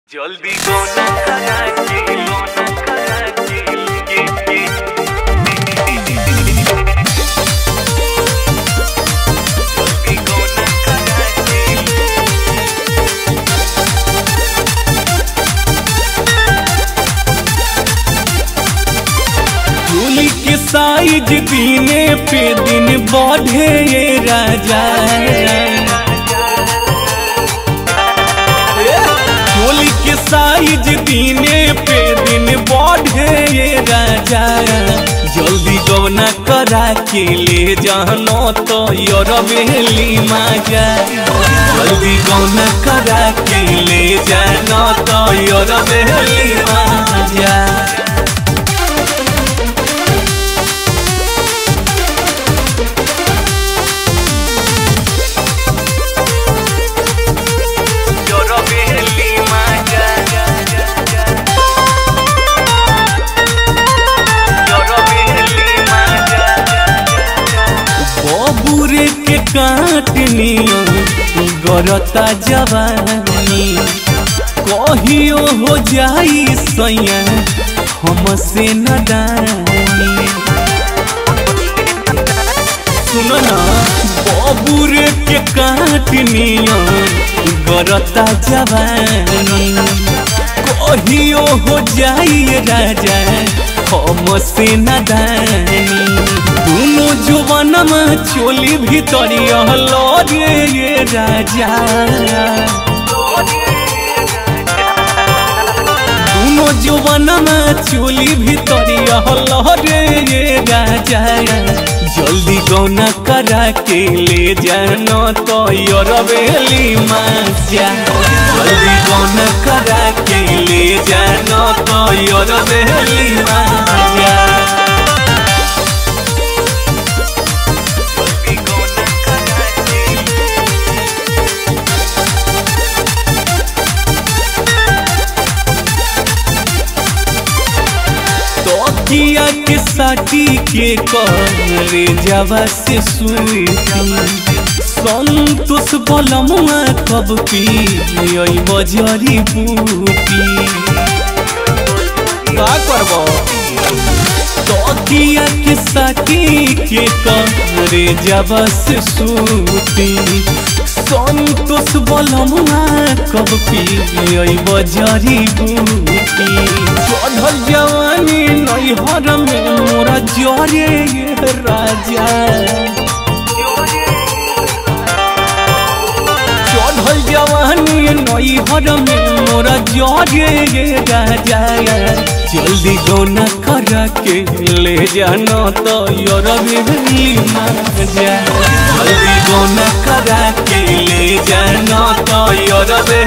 জলদি গোনা কারাচি গোনা কারাচি ये ये জলদি গোনা কারাচি चूली के साइज दिने पे दिन बढ़े ये राजा चोली के साइज दिने पे दिन बढ़े ये राजा जल्दी गौना करा के ले जानो तो योर बेली माजा जल्दी गौना करा के ले जानो तो योर बेली माजा Lloro Lima ya ya ya ya Lloro Lima ya ya बबुरे के काटनिया गरता जवानी कहियो हो जाई सैया हमसे न दानी सुनो ना बबुरे के काटनिया गरता जवानी कहियो हो जाई राजा हमसे न दानी दोनों जुबानमा चोली भितरिया लगे ये राजा दोनों जुबानमा चोली भितरिया लगे ये राजा जल्दी गौना करा के ले जानो तो योर बेली माजा जल्दी गौना करा के ले जानो तो योर बेली माजा Joldi gona karachi तोकिया के साटी के करे जवा से सुती संतोष बलमुआ कब पी यही बजरी बूटी का करबो तोकिया के साटी के करे जवा से सुती संतोष बलमुआ कब पी यही बजरी बूटी चढ़ल जवानी नैहर में मोरा जरे ये राजा चढ़ल जवानी नैहर में मोरा जरे ये राजा जल्दी गौना कर के ले जाना तो योर बिजली माजा जल्दी गौना करा के ले जाना तो योर